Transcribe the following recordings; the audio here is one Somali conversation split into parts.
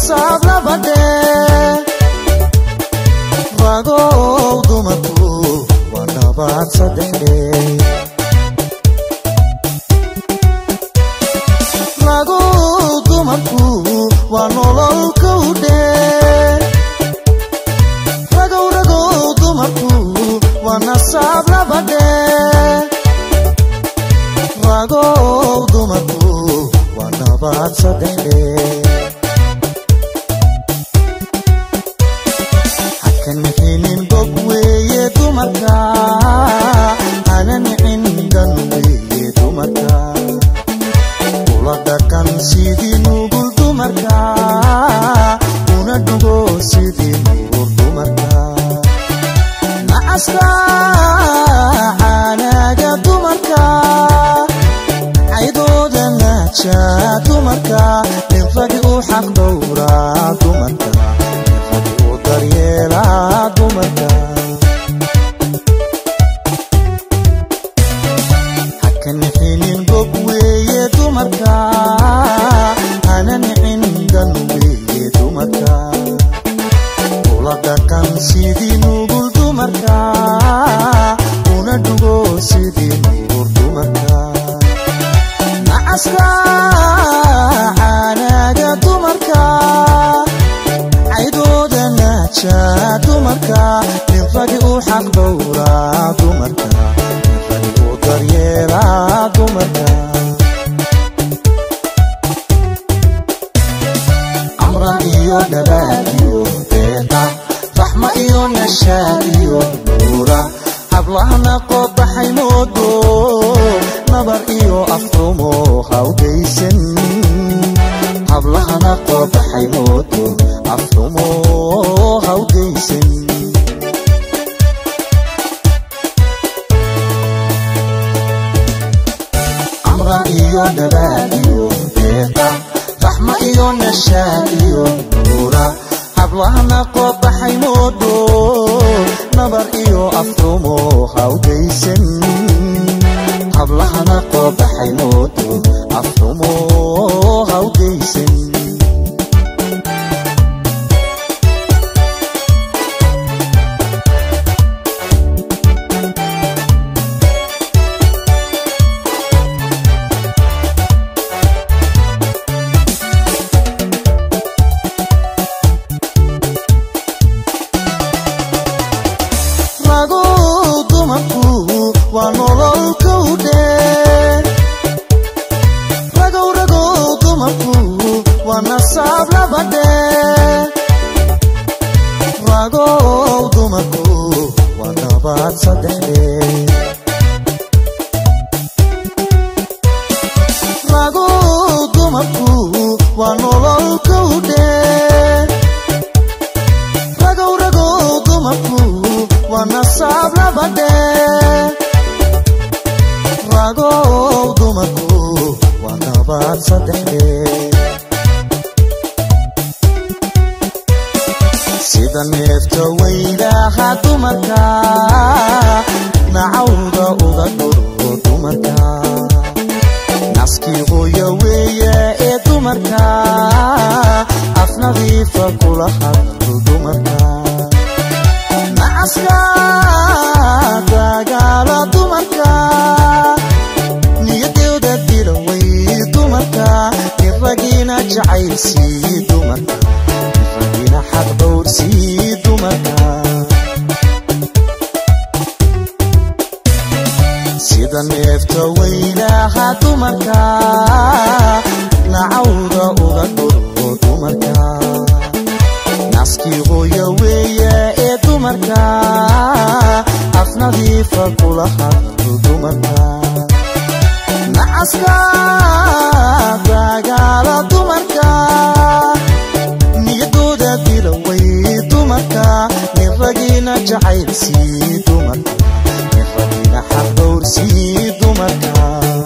nasaab labadhe ragow dumarku waa nabaad saddexdhe ragow dumarku waa nolol kowdhe ragow ragow dumarku waa nasaab labadhe ragow dumarku waa nabaad saddexdhe hakan mixinin gog weeye dumarka hana nicin dhan weeye dumarka ula dhaqan sidii nugul dumarka una dhugo sidii nuur dumarka nacaska caanaaga dumarka caydooda naaja dumarka nin ragi u xaq dhowraa dumarka nin ragi u daryeelaa dumarka haka nixinin gog weeye dumarka hana nicin dhan weeye dumarka ula dhaqan sidii nugul dumarka una dhugo sidii nuur dumarka nacaska caanaaga dumarka caydooda naaja dumarka nin ragi u xaq dhowraa dumarka nin ragi u daryeelaa dumarka amran iyo dhabaad iyo deeqa raxma iyo nashaad iyo nuura hablahana qobaxay moodo nabar iyo afrumo hawgaysan hablahana qobaxay moodo afrumo hawgaysan amran iyo dhabaad iyo deeqa raxma iyo nashaad iyo nuura hablahana qobaxay moodo nabar iyo afrumo hawgaysan hablahana qobaxay moodo afrumo hawgaysan ragow dumarku waa nolol kowdhe ragow ragow dumarku waa nasaab labadhe ragow dumarku waa nabaad saddexdhe ragow dumarku waa nolol kowdhe ragow ragow dumarku waa nasaab labadhe ragow dumarku waa nabaad saddexdhe sida neefta weydaha dumarka nacawda uga dhuro dumarka naskii hooya weeye ee dumarka af nadiifa kula hadlo dumarka nacaska dagaala dumarka niyadooda dilaway dumarka nin ragiina jacaylsii dumarka nin ragiina xaq dhowrsii dumarka sida neefta weynaha dumarka nacawda uga dhuro dumarka naskii hooya weeye ee dumarka af nadiifa kula hadlo dumarka nacaska dagaala dumarka niyadooda dilaway dumarka nin ragiina jacaylsii dumarka nin ragiina xaq dhowrsii dumarka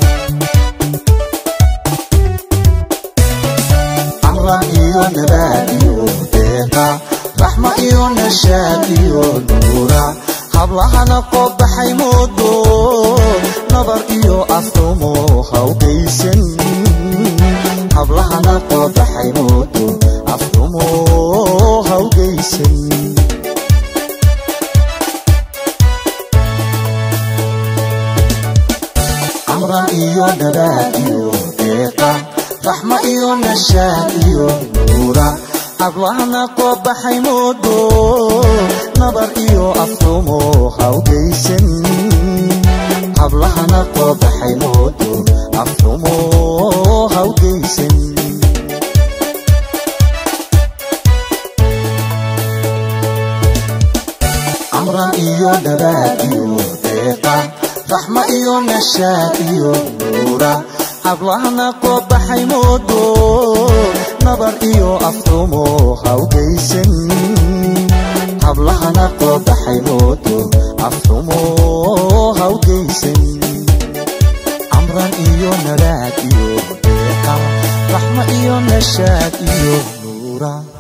amran iyo nabaad iyo deeqa raxma iyo nashaad iyo nuura hablahana qobaxay moodo nabar iyo afrumo hawgaysan hablahana qobaxay moodo afxumo hawgaysan amran iyo dhabaad iyo deeqa raxma iyo nashaad iyo nuura hablahna koo baxay moodo nabar iyo afxumo hawgaysan hablahana koo baxay moodo afxumo hawgaysan amran iyo dhabaad iyo deeqa raxma iyo nashaad iyo nuura hablahana koo baxay moodo nabar iyo afxumo hawgaysan hablahana koo baxay moodo afxumo hawgaysan amran iyo nadaad iyo deeqa raxma iyo nashaad iyo nuura